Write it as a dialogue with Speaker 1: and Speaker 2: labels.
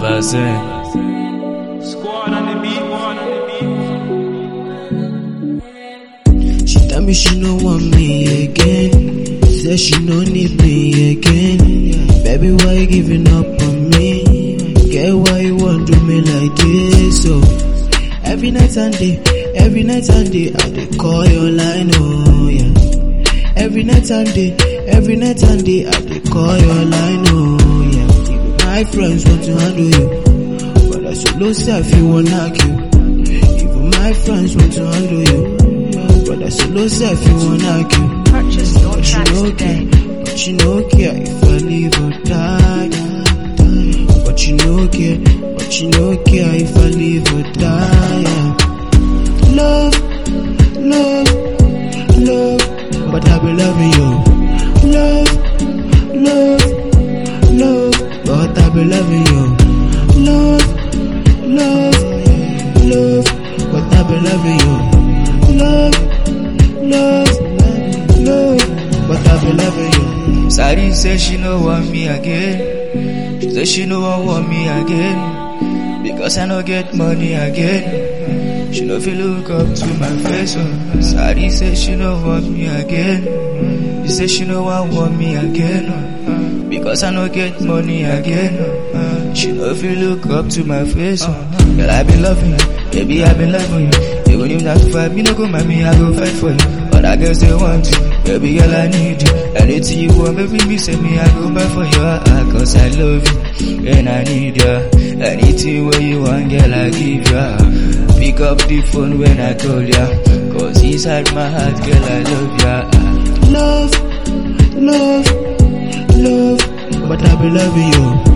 Speaker 1: percent.
Speaker 2: Squad on the beat, one on the beat.
Speaker 3: She tell me she no want me again. Say she no need me again. Baby, why you giving up on me? Get why you want do me like this? So every night and day, every night and day, I dey call your line, oh yeah. Every night and day, every night and day, I dey call your line, oh yeah. Even my friends want to handle you, but I solo self you want knock you. Even my friends want to handle you, but I solo self you want knock you.
Speaker 4: Purchase your
Speaker 3: But you
Speaker 4: tracks
Speaker 3: no
Speaker 4: today.
Speaker 3: care, but you no care if I live or die. But you no care, but you no care if I live or die. Love, love, love, but I be loving you. Love, love, love, but I be loving you. Love, love, love, but I be loving you. Love, love, love, but I be loving you.
Speaker 1: Sari say she no want me again. She say she no wan want me again. Because I no get money again. She no feel look up to my face. Oh. Sari say she no want me again. She say she no wan want me again. Oh. Because I no get money again. Oh. She no feel look up to my face. Oh. Girl, I been loving you. Baby, I been loving you. Even if not to fight, me no go mind me, I go fight for you. Other girls they want you, baby girl I need you. Anything you want, baby me say me I go buy for you. Ah, Cause I love you and I need you. Anything where you want, girl I give you. Pick up the phone when I call ya. Cause inside my heart, girl I love ya.
Speaker 3: Love, love, love, but I be loving you.